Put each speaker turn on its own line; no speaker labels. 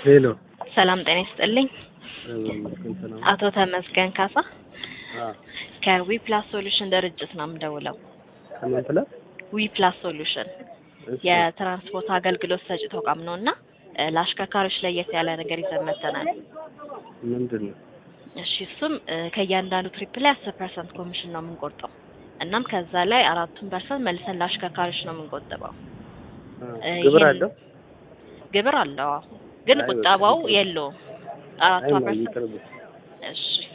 ሄሎ
ሰላም ጤና ይስጥልኝ።
ይመስገን ሰላም።
አቶ ተመስገን ካሳ
አዎ
ከዊ ፕላስ ሶሉሽን ድርጅት ነው የምደውለው።
ከምን ፕላስ?
ዊ ፕላስ ሶሉሽን
እሺ፣
የትራንስፖርት አገልግሎት ሰጪ ተቋም ነው እና እ ለአሽከርካሪዎች ለየት ያለ ነገር ይዘን መጥተናል።
ምንድን ነው?
እሺ እሱም እ ከእያንዳንዱ ትሪፕ ላይ አስር ፐርሰንት ኮሚሽን ነው የምንቆርጠው። እናም ከዛ ላይ አራቱን ፐርሰንት መልሰን ለአሽከርካሪዎች ነው የምንቆጥበው።
አ፣
እ
ግብር
ይህን-
አለው?
ግብር አለው አዎ። ግን
አይ፣
ቁጠባው
በቃ
የለውም። አራቷ
አይ ነው
ፐርሰንት
ይቅርብ።
እሺ